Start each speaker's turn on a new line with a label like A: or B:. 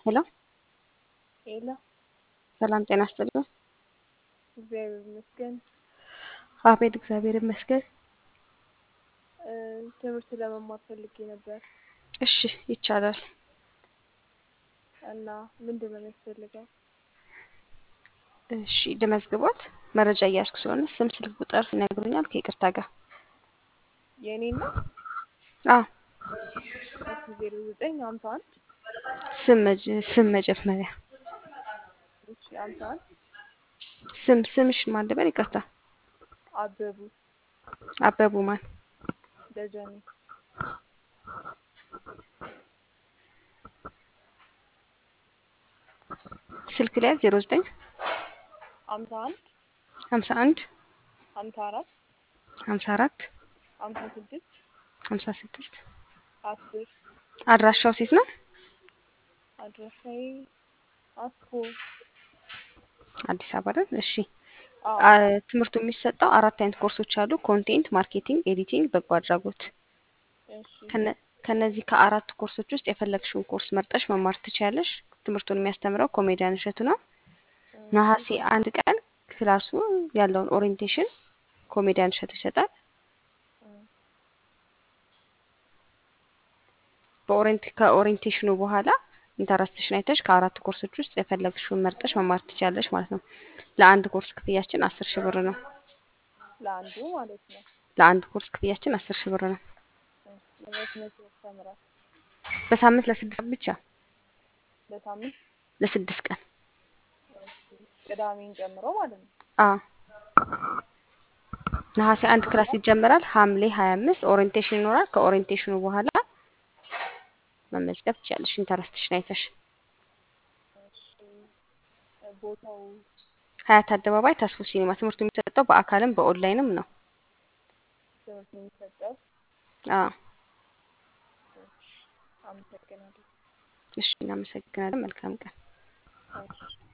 A: ሄሎ
B: ሄሎ
A: ሰላም ጤና ይስጥልኝ።
B: እግዚአብሔር ይመስገን።
A: አቤት እግዚአብሔር ይመስገን።
B: እ ትምህርት ለመማር ፈልጌ ነበር
A: እሺ ይቻላል።
B: እና ምንድን ነው የሚያስፈልገው?
A: እሺ ልመዝግቦት መረጃ እያስኩ ስለሆነ ስም፣ ስልክ ቁጥር ይነግሩኛል ከይቅርታ ጋር?
B: የእኔን ነው?
A: አዎ
B: እሺ ዜሮ ዘጠኝ ሀምሳ አንድ
A: ስም መጀ- ስም መጀመሪያ
B: እሺ ሀምሳ አንድ
A: ስም ስምሽ ማን ልበል? ይቅርታ
B: አበቡ
A: አበቡ ማን?
B: ደጀኔ
A: ስልክ ላይ ዜሮ ዘጠኝ
B: ሀምሳ አንድ
A: ሀምሳ አንድ
B: ሀምሳ አራት
A: ሀምሳ አራት
B: ሀምሳ ስድስት
A: ሀምሳ ስድስት
B: አስር
A: አድራሻው ሴት ነው?
B: አድራሻዬ አስኮ
A: አዲስ አበባ አይደል? እሺ
B: አዎ
A: አ- ትምህርቱ የሚሰጠው አራት አይነት ኮርሶች አሉ። ኮንቴንት፣ ማርኬቲንግ፣ ኤዲቲንግ፣ በጎ አድራጎት።
B: እሺ
A: ከነ- ከነዚህ ከአራት ኮርሶች ውስጥ የፈለግሽውን ኮርስ መርጠሽ መማር ትችያለሽ። ትምህርቱን የሚያስተምረው ኮሜዲያን እሸቱ ነው።
B: እ
A: ነሐሴ አንድ ቀን ክላሱ ያለውን ኦሪየንቴሽን ኮሜዲያን እሸቱ ይሰጣል።
B: እ
A: በኦሪንት ከኦሪየንቴሽኑ በኋላ ኢንተረስትሽን አይተሽ ከአራት ኮርሶች ውስጥ የፈለግሽውን መርጠሽ መማር ትችያለሽ ማለት ነው። ለአንድ ኮርስ ክፍያችን አስር ሺህ ብር ነው።
B: ለአንዱ ማለት ነው።
A: ለአንድ ኮርስ ክፍያችን አስር ሺህ ብር ነው።
B: እሺ መቼ መቼ ያስተምራል?
A: በሳምንት ለስድስት ቀን ብቻ
B: በሳምንት
A: ለስድስት ቀን
B: እሺ ቅዳሜን ጨምሮ ማለት ነው።
A: አ ነሐሴ አንድ ክላስ ይጀምራል። ሐምሌ ሀያ አምስት ኦሪየንቴሽን ይኖራል። ከኦሪየንቴሽኑ በኋላ መመዝገብ ትችያለሽ ኢንተረስትሽን አይተሽ።
B: እሺ ቦታው
A: ሀያት አደባባይ ተስፎ ሲኒማ። ትምህርቱ የሚሰጠው በአካልም በኦንላይንም ነው።
B: ትምህርት የሚሰጠው
A: አ
B: እሺ አመሰግናለሁ።
A: እሺ እናመሰግናለን። መልካም ቀን።
B: እሺ